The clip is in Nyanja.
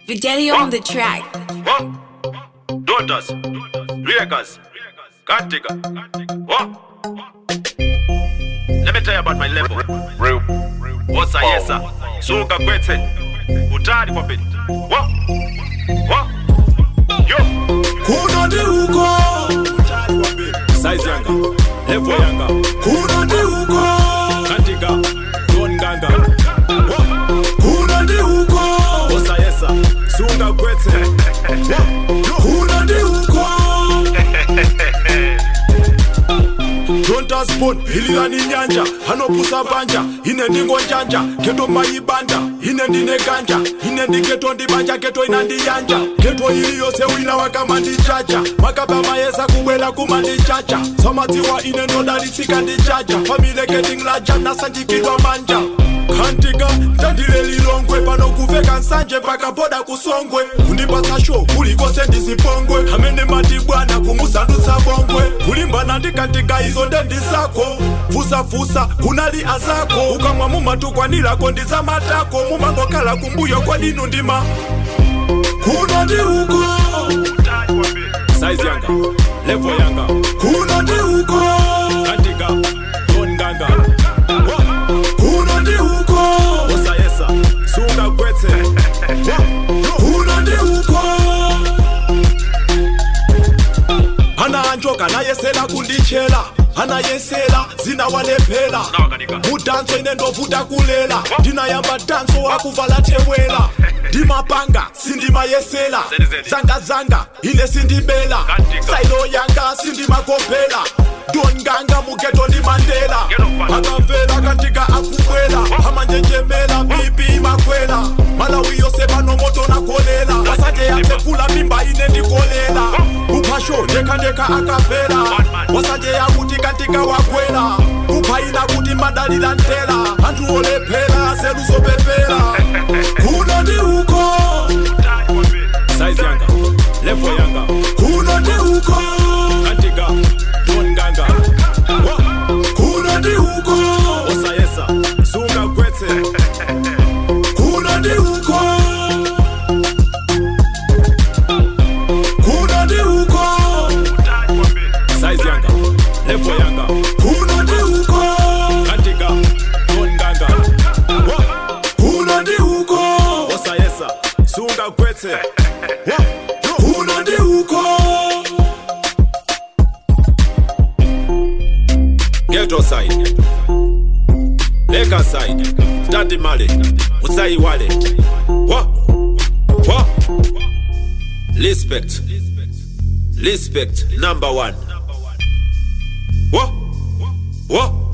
Fidelio on the track. What? Daughters, Reakers, Kantika. What? Let me tell you about my level. Real. What's a yes, sir? Suka kwete. Utari kwa bit. What? What? Yo. kuna ndi uko Utari kwa bit. Size yanga. Level yanga. kuna ndi uko Kantika. Don ganga. What? kuna ndi uko What's a yes, sir? Suka kwete. kuna ndi uko dontaspon hililani nyanja hanopusa banja ine ndingo njanja keto mayibanda ine ndine ganja ine ndiketo ndibanja keto ina ndiyanja keto ili yose wina wakama ndichacha makaba mayesa kubwela kuma ndichacha samadziwa ine ndodalitsika ndichacha famileketinglaja nasanjikidwa manja kantika tandile lilongwe pano kuveka nsanje mpaka boda kusongwe kundipatsa sho kulikose ndisipongwe amene mati bwana kumusandutsa bongwe kulimbana ndikantika izo ndendisako fusafusa kunali azako ukamwa mumatukwanirako ndizamatako mumangokhala kumbuyo kwadinu ndima kuno ndi uko Utari kwa bit. Size yanga. Level yanga. kuno ndi uko Kantika. Don ganga. What? kuno ndi uko What's a yes, sir? Suka kwete. kuno ndi uko anaanjoka nayesela kundichela anayesela zinawalephera Nawakanika. mudanso ine ndovuta kulela ndinayamba danso wakuvala tewela ndimapanga sindimayesela Zeni-zeni. zangazanga ine sindibela Katika. sailo yanga sindimakopela donganga mugeto ndimandela Get up, man. akavela kantika akubwela amanjenjemela pipi makwela malawi yose pano moto nakolela asanje yatsekula mimba ine ndikolela kuphasho ndekandeka akavela wasanje yakuti kantika wakwela kuphaina kuti madalila ntela anthu olephera seluzopepera kuno ndi uko Utari kwa bit. Size yanga. Level yanga. kuno ndi uko Kantika. Don ganga. What? kuno ndi uko What's a yes, sir? Suka kwete. kuno ndi uko kuno ndi uko Utari kwa bit. Size yanga. Level yanga. kuno ndi uko Kantika. Don ganga. What? kuno ndi uko What's a yes, sir? Suka kwete. kuno ndi uko Ghetto side. Leka side. Standi male. Usai wale. What? What? Respect. Respect. Number one. What? What?